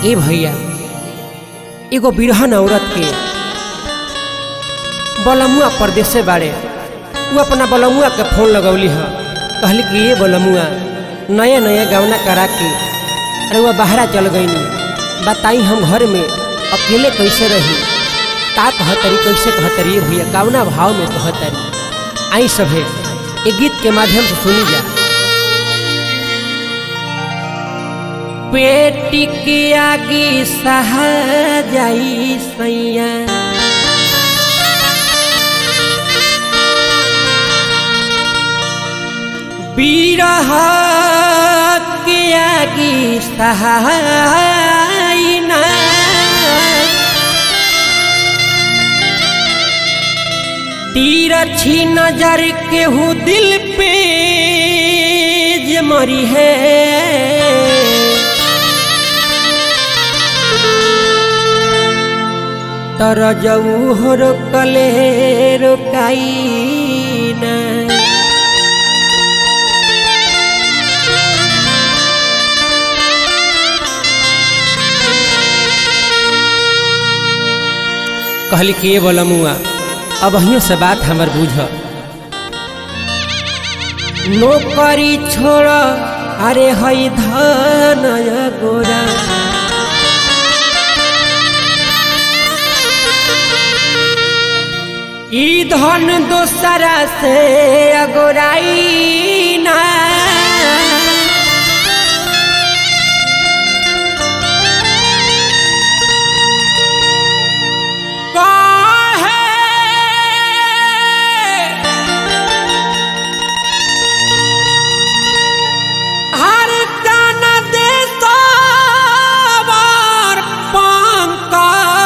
ए भैया एगो बिरहन औरत के बलमुआ परदेसे बाड़े वो अपना बलमुआ के फोन लगौली ह कहली कि ये बलमुआ नया नया गवना करा के अरे वह बाहरा चल गईनी बताई हम घर में अकेले कैसे रही का कहतरी कैसे कहतरी भैया कावना भाव में कहतरी आई सभे एक गीत के माध्यम से सुनी जा पेटी के आगे सहा जाई सैया बीरह के आगे सहाय ना तीर छी नजर केहू दिल पे जे मरी है तर जऊ हो रोकले रोकाई ना कहली कि ये बोलमुआ अब अहियों से बात हमर बुझ नौकरी छोड़ अरे हई धन गोरा ई धन दोसरा से अगोराई ना हर दाना दे सवार पंका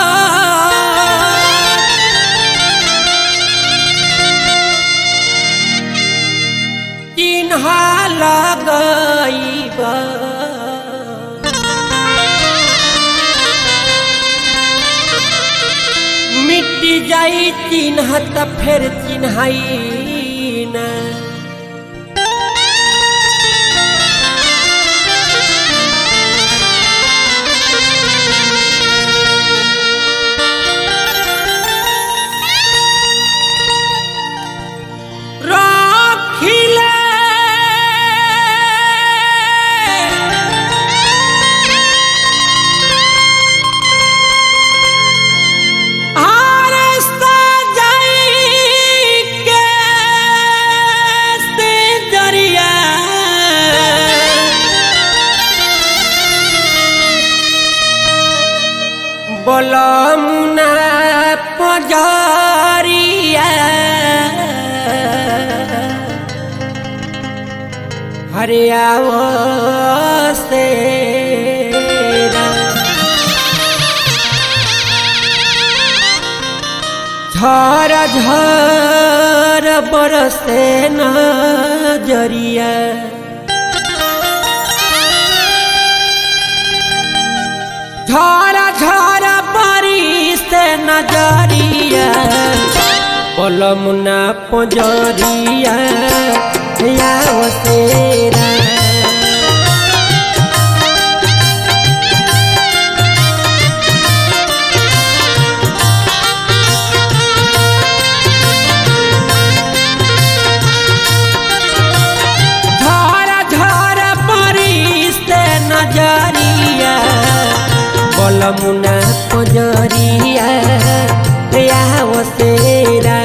चिन्हा लगैबा मिट्टी जाई चिन्ह त फेर चिन्हाई ना রাখিলে আর সাজাই কে সে দরিয়া বলমুনা পজারিয়া हरियावो से झर झर बरसे नजरिया झर झर बरिसे नजरिया पलमुना पजरिया याव सेरा झर झर परिस्ते नजरिया बलमुना पजरिया याव सेरा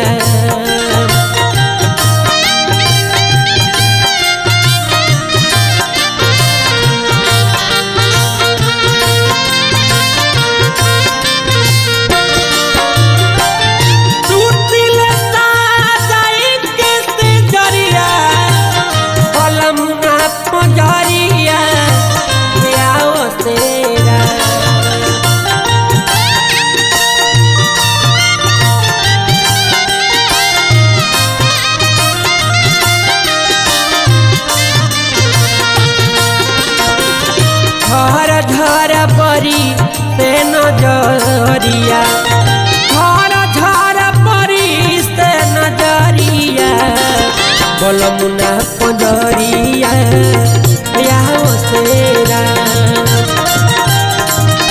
सुतिल साजाई के से जरिया बलमुना पजरिया याव सेरा घर घर बरी से नजरिया घर घर बरी से नजरिया बलमुना पजरिया या सेरा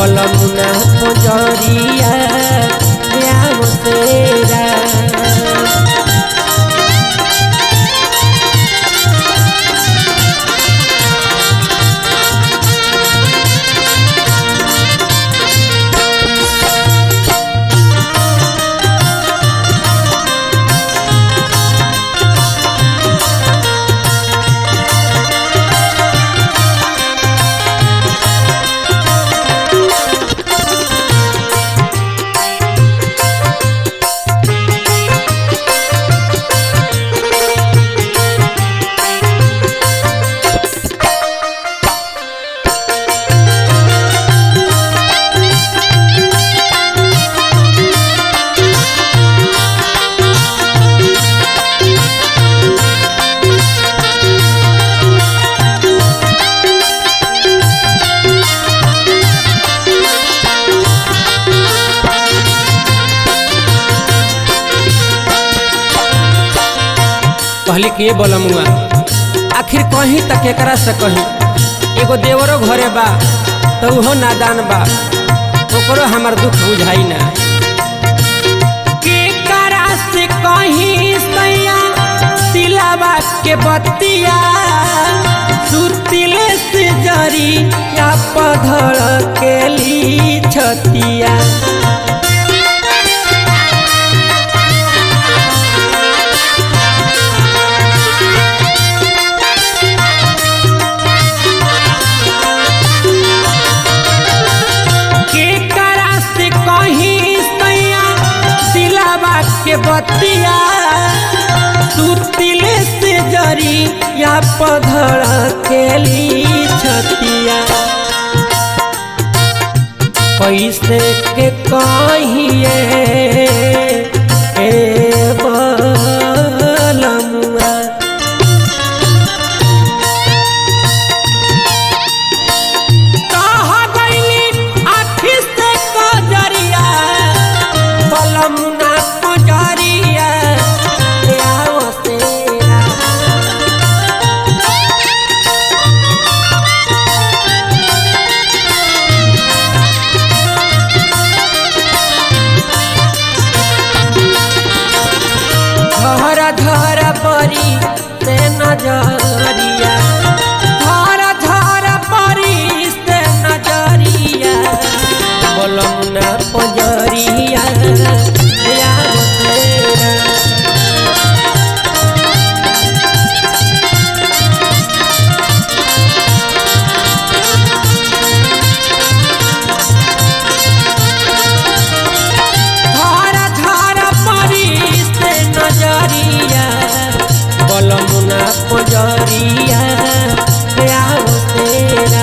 बलमुना पजरिया याव तेरा कहली के बलमुआ आखिर कहीं तक एकरा से कहीं एगो देवरो घरे बा तो उहो नादान बा ओकरो हमार दुख बुझाई ना केकरा से कहीं सैया सिलावा के बतिया सुतिले से जरी या पधर के ली छतिया केकरा से कहीं सैया सिलावा के बतिया सुतिले से जरी या पधर केली छतिया कैसे के कहिए ए बलमुआ कह गइली आखी से कजरिया बलमुना कजरिया आओ तेरा धर धर परी से नजरिया धर धर परी से नजरिया बलमुना पजरिया यार तेरा धारा धारा परी से नजरिया बलमुना पजरिया आओ तेरा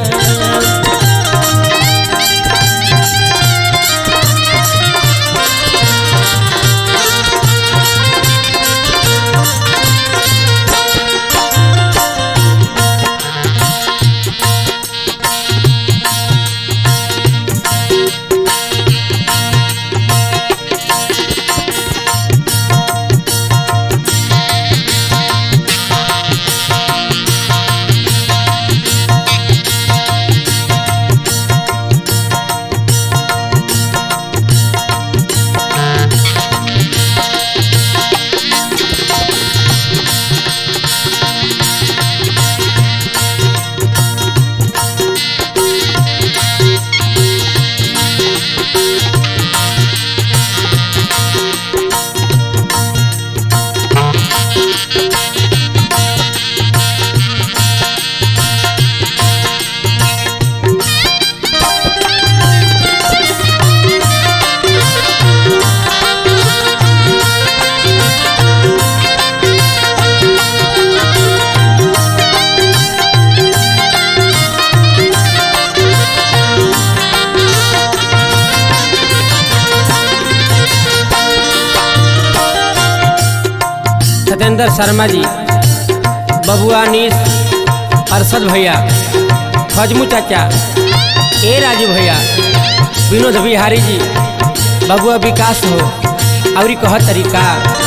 सत्येंद्र शर्मा जी बबुआ नीस अरशद भैया फजमू चाचा ए राजू भैया विनोद बिहारी जी बबुआ विकास हो और कह तरीका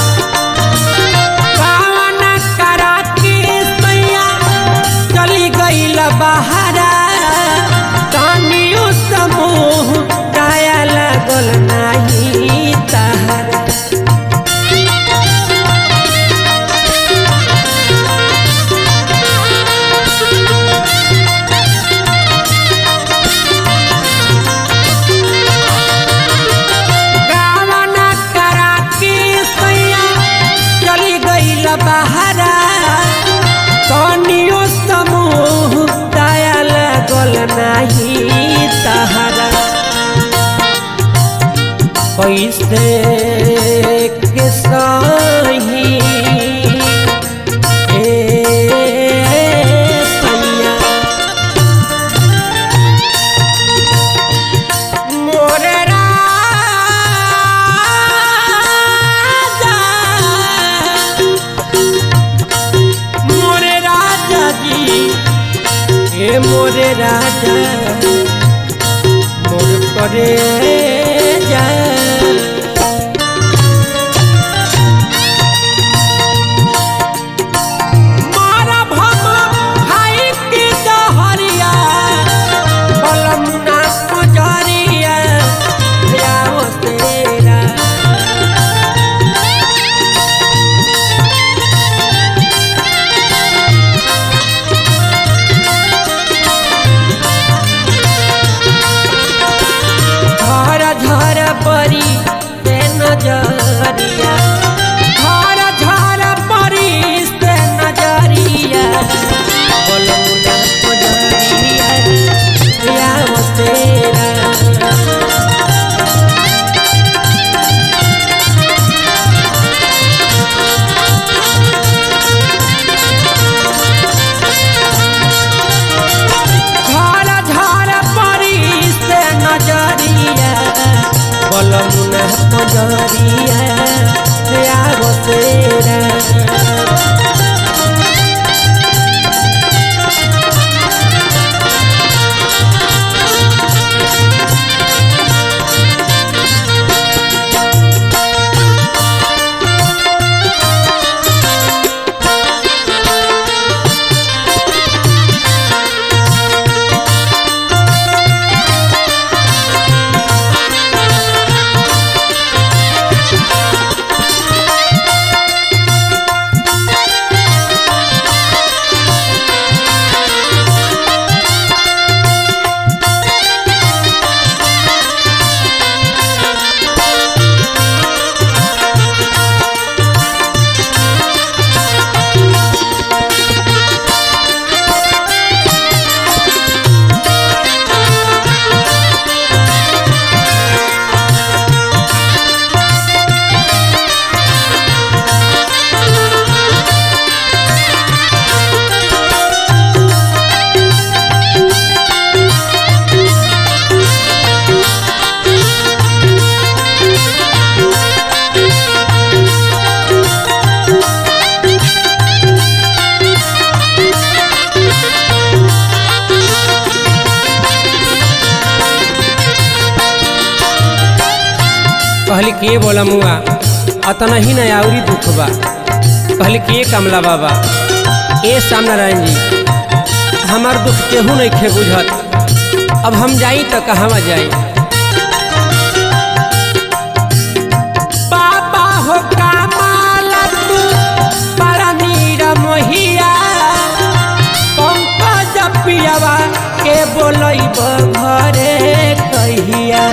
कौन करा के सैया चली गईल बहारा तानियो समूह तहरा कैसे के सही ए सैया मोरे राजा मोरे राजा जी ए मोरे राजा मोर करे जा मारा भम खाई के दहरिया बलमुना पुजरिया जाओ तेरा झर झर परी से नजरिया झर झर परी से नजरिया बलमुना पुजरिया जाओ तेरा झार झार परी से नजरिया बलमुना पजरिया आगो तेरा कहली के बोला मुआ अतना ही न आउरी दुख बा कहली के कमला बाबा ए सामनारायण जी हमार दुख केहू नहीं खे बुझत अब हम जाई तो कहवा जाई बाबा हो कामाला तू बड़ा नीरा मोहिया पंकज पियावा के बोलैब घरे कहिया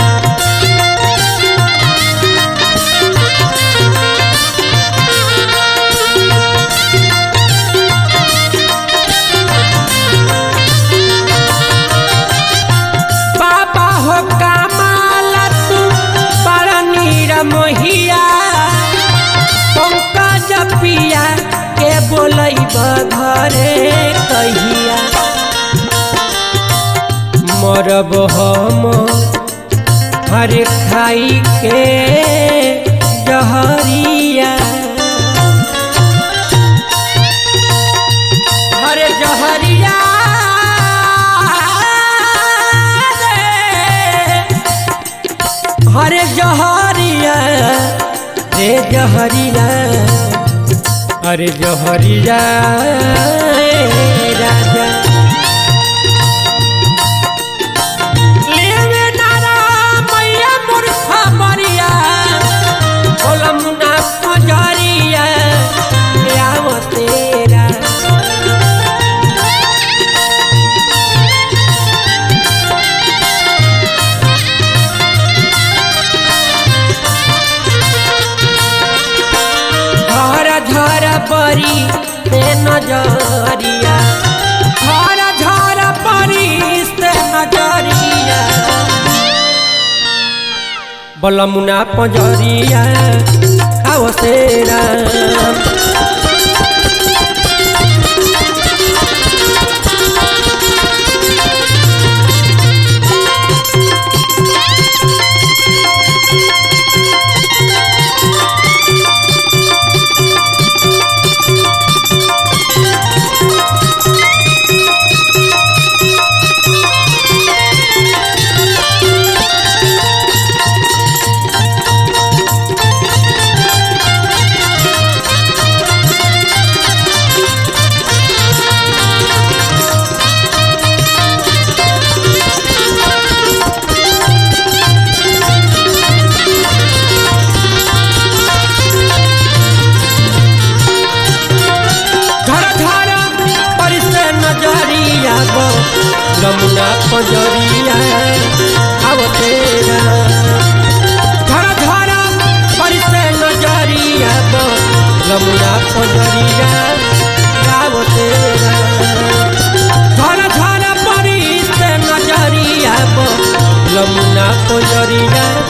बाबा हो कामाला तू बड़ा नीरा मोहिया पंकज पिया के बोलैब घरे कहिया मरब हम हर खाई के जहरिया हरे जहरिया रे हरे जहरिया रे जहरिया अरे जहरिया ए राजा लेवे नारा मैया मूर्खा मरिया बोला मुना पजरिया आव तेरा झर झर परी से नजरिया झर झर परी से नजरिया बलमुना पंजरिया आओ से राम धर धर परिसे नजरिया गो लमुना पंजरिया आओ तेरा धर धर परिसे नजरिया गो लमुना पंजरिया आओ तेरा धर धर परिसे नजरिया गो लमुना पंजरिया